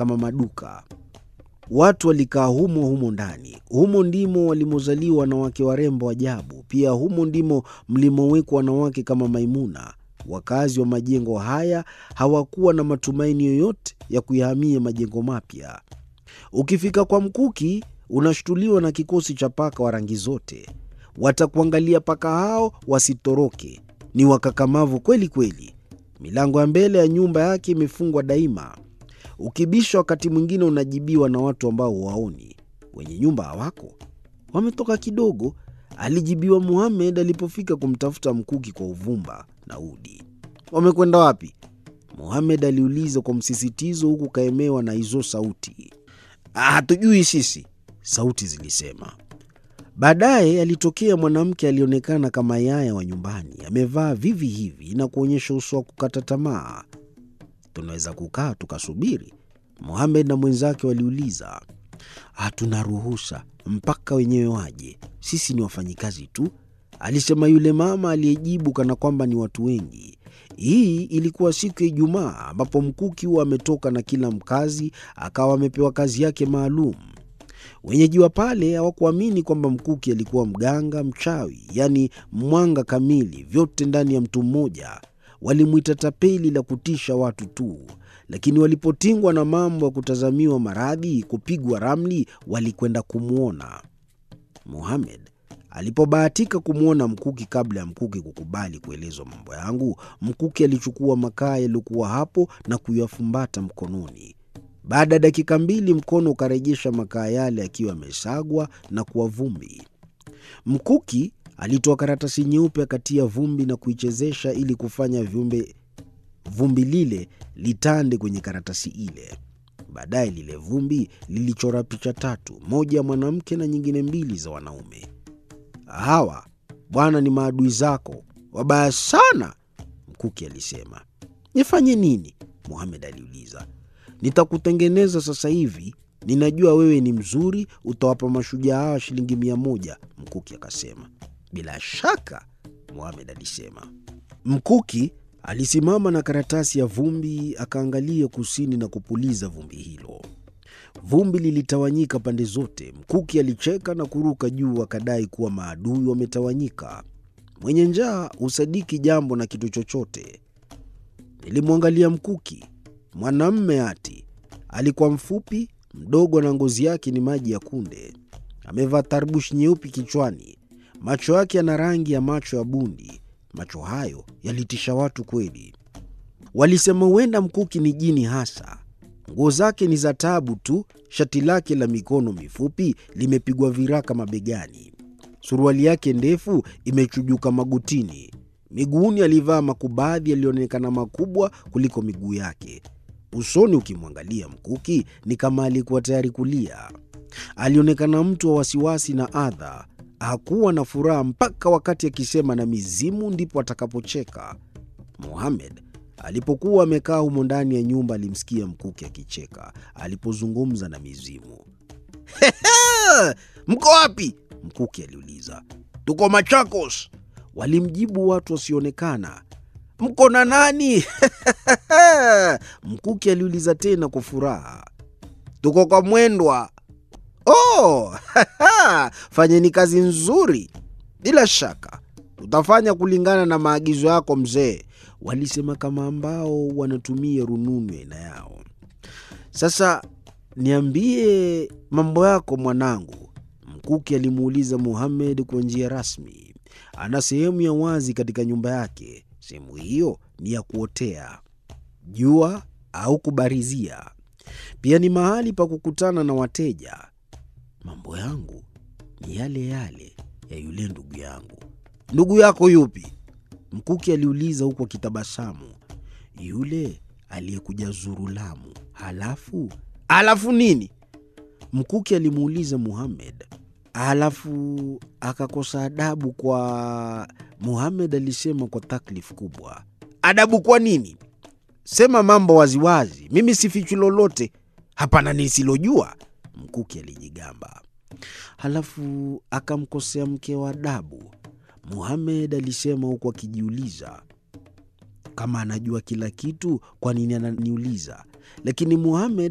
kama maduka. Watu walikaa humo humo ndani. Humo ndimo walimozaliwa wanawake warembo ajabu. Pia humo ndimo mlimowekwa wanawake kama Maimuna. Wakazi wa majengo haya hawakuwa na matumaini yoyote ya kuyahamia majengo mapya. Ukifika kwa Mkuki unashtuliwa na kikosi cha paka wa rangi zote. Watakuangalia paka hao wasitoroke, ni wakakamavu kweli kweli. Milango ya mbele ya nyumba yake imefungwa daima. Ukibisha wakati mwingine unajibiwa na watu ambao huwaoni. Wenye nyumba hawako, wametoka kidogo, alijibiwa Muhamed alipofika kumtafuta Mkuki kwa uvumba na udi. Wamekwenda wapi? Muhamed aliuliza kwa msisitizo, huku kaemewa na hizo sauti. Hatujui sisi, sauti zilisema. Baadaye alitokea mwanamke alionekana kama yaya wa nyumbani, amevaa vivi hivi na kuonyesha uso wa kukata tamaa. Tunaweza kukaa tukasubiri? Muhamed na mwenzake waliuliza. Hatuna ruhusa mpaka wenyewe waje, sisi ni wafanyikazi tu, alisema yule mama aliyejibu kana kwamba ni watu wengi. Hii ilikuwa siku ya Ijumaa ambapo Mkuki huwa ametoka na kila mkazi akawa amepewa kazi yake maalum. Wenyeji wa pale hawakuamini kwamba Mkuki alikuwa mganga mchawi, yaani mwanga kamili, vyote ndani ya mtu mmoja. Walimwita tapeli la kutisha watu tu, lakini walipotingwa na mambo ya kutazamiwa maradhi, kupigwa ramli, walikwenda kumwona Muhamed. Alipobahatika kumwona Mkuki kabla ya Mkuki kukubali kuelezwa mambo yangu, Mkuki alichukua makaa yaliyokuwa hapo na kuyafumbata mkononi. Baada ya dakika mbili, mkono ukarejesha makaa yale akiwa yamesagwa na kuwa vumbi. Mkuki alitoa karatasi nyeupe akatia vumbi na kuichezesha ili kufanya viumbe vumbi lile litande kwenye karatasi ile. Baadaye lile vumbi lilichora picha tatu, moja ya mwanamke na nyingine mbili za wanaume. Hawa bwana ni maadui zako wabaya sana, Mkuki alisema. Nifanye nini? Muhamed aliuliza. Nitakutengeneza sasa hivi, ninajua wewe ni mzuri, utawapa mashujaa hawa shilingi mia moja, Mkuki akasema. Bila shaka, Muhamed alisema. Mkuki alisimama na karatasi ya vumbi, akaangalia kusini na kupuliza vumbi hilo. Vumbi lilitawanyika pande zote. Mkuki alicheka na kuruka juu, akadai kuwa maadui wametawanyika. Mwenye njaa husadiki jambo na kitu chochote. Nilimwangalia Mkuki, mwanamme ati. Alikuwa mfupi, mdogo, na ngozi yake ni maji ya kunde. Amevaa tarbushi nyeupe kichwani. Macho yake yana rangi ya macho ya bundi. Macho hayo yalitisha watu kweli. Walisema huenda Mkuki ni jini hasa. Nguo zake ni za taabu tu. Shati lake la mikono mifupi limepigwa viraka mabegani. Suruali yake ndefu imechujuka magotini. Miguuni alivaa makubadhi yaliyoonekana makubwa kuliko miguu yake. Usoni ukimwangalia Mkuki ni kama alikuwa tayari kulia. Alionekana mtu wa wasiwasi na adha. Hakuwa na furaha mpaka wakati akisema na mizimu ndipo atakapocheka. Muhamed alipokuwa amekaa humo ndani ya nyumba alimsikia Mkuki akicheka alipozungumza na mizimu. Mko wapi? Mkuki aliuliza. Tuko Machakos, walimjibu watu wasioonekana. Mko na nani? Mkuki aliuliza tena kwa furaha. Tuko kwa Mwendwa. Oh, fanyeni kazi nzuri. Bila shaka tutafanya kulingana na maagizo yako mzee, walisema kama ambao wanatumia rununu aina yao. Sasa niambie mambo yako mwanangu, Mkuki alimuuliza Muhamed kwa njia rasmi. Ana sehemu ya wazi katika nyumba yake. Sehemu hiyo ni ya kuotea jua au kubarizia. Pia ni mahali pa kukutana na wateja. Mambo yangu ni yale yale ya yule ndugu yangu. Ndugu yako yupi? Mkuki aliuliza huku akitabasamu. Yule aliyekuja zuru Lamu. Halafu halafu nini? Mkuki alimuuliza Muhamed. Halafu akakosa adabu kwa Muhamed alisema kwa taklif kubwa. Adabu kwa nini? Sema mambo waziwazi, mimi sifichi lolote. Hapana nisilojua, Mkuki alijigamba. Halafu akamkosea mke wa adabu, Muhamed alisema huku akijiuliza kama anajua kila kitu, kwa nini ananiuliza? Lakini Muhamed